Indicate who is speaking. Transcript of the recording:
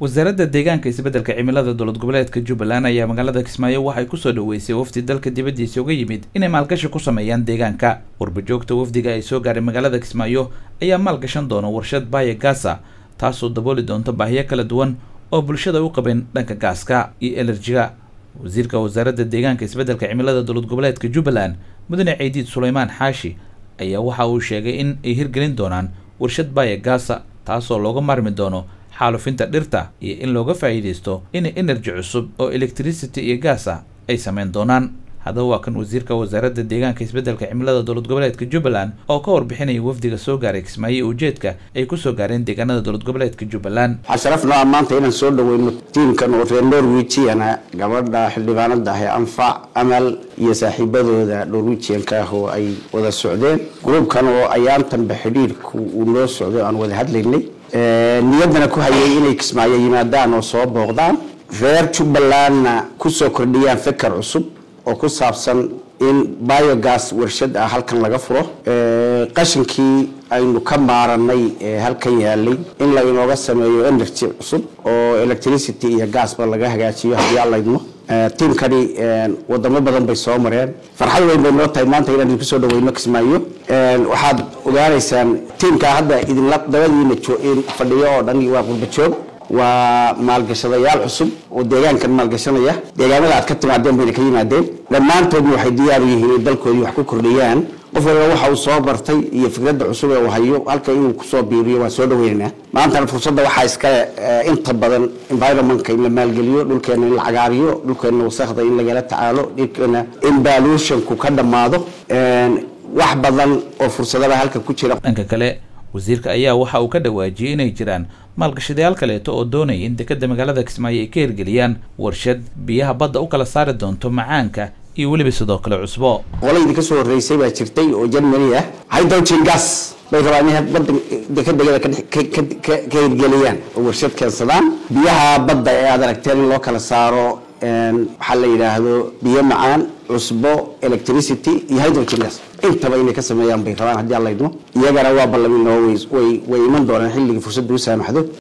Speaker 1: wasaaradda deegaanka isbeddelka cimilada dowlad goboleedka jubbaland ayaa magaalada kismaayo waxay kusoo dhaweysay wafdi dalka dibaddiisa uga yimid inay maalgashi ku sameeyaan deegaanka warbajoogta wafdiga ay soo gaaray magaalada kismaayo ayaa maalgashan doona warshad baaya gaasa taasoo dabooli doonta baahiyo kala duwan oo bulshada u qabeen dhanka gaaska iyo elerjiga wasiirka wasaaradda deegaanka isbeddelka cimilada dowlad goboleedka jubbaland mudane ciidiid suleymaan xaashi ayaa waxa uu sheegay in ay hirgelin doonaan warshad baaya gaasa taasoo looga maarmi doono xaalufinta dhirta iyo in looga faa'iidaysto in energy cusub oo electricity iyo gaas ah ay sameyn doonaan haddaba waa kan wasiirka wasaaradda deegaanka isbeddelka cimilada dowlad goboleedka jubbaland oo ka warbixinaya wafdiga soo gaaray kismaayo ujeedka ay kusoo gaareen deegaanada dowlad goboleedka jubbaland
Speaker 2: waxaa sharaf noo ah maanta inaan soo dhaweyno tiimkan oo reer norwegiana gabadha xildhibaanada ah ee anfac amal iyo saaxiibadooda norwegianka ah oo ay wada socdeen gruubkan oo ayaantanba xidhiirku uu noo socday o aan wada hadlaynay niyaddana ku hayay inay kismaayo yimaadaan oo soo booqdaan reer jubbalandna kusoo kordhiyaan fikar cusub oo ku saabsan in biogas warshad ah halkan laga furo qashinkii aynu ka maaranay ee halkan yaalay in la inooga sameeyo energy cusub oo electricity iyo gasba laga hagaajiyo haddii aan laydmo tiimkani wadamo badan bay soo mareen farxad weyn bay noo tahay maanta inaan idinku soo dhaweyno kismaayo waxaad ogaanaysaan tiimkaa hadda idinla dabadiina fadhiyo oo dhan waa qurba joog waa maalgashadayaal cusub oo deegaankan maalgashanaya deegaanada aad ka timaadeen bayna ka yimaadeen dhammaantoodna waxay diyaar u yihiin in dalkoodii wax ku kordhiyaan qof waliba waxa uu soo bartay iyo fikradda cusub ee uu hayo halka inuu kusoo biiriyo waan soo dhaweynaynaa maantana fursadda waxaa iska inta badan environmentka in la maalgeliyo dhulkeena in la cagaariyo dhulkeena wasakda in lagala tacaalo dhulkeena in baluushonku ka dhammaado wax badan oo fursadaba halka ku jira
Speaker 1: dhanka kale wasiirka ayaa waxa uu ka dhawaajiyey inay jiraan maalgashadayaal kaleeto oo doonaya in dekadda magaalada kismaayo ay ka hirgeliyaan warshad biyaha badda u kala saari doonto macaanka iyo weliba sidoo kale cusbo
Speaker 2: qola idinka soo horreysay baa jirtay oo germany ah hydrogen gas bay rabaan inay badda dekadegada ka hirgeliyaan oo warshad keensadaan biyaha badda ee aad aragteen in loo kala saaro waxaa la yidhaahdo biyo macaan cusbo electricity iyo hydrogen gas intaba inay ka sameeyaan bay rabaan haddii aan laydmo iyagana waa ballamin oo way way iman doonaan xilligii fursadda u saamaxdo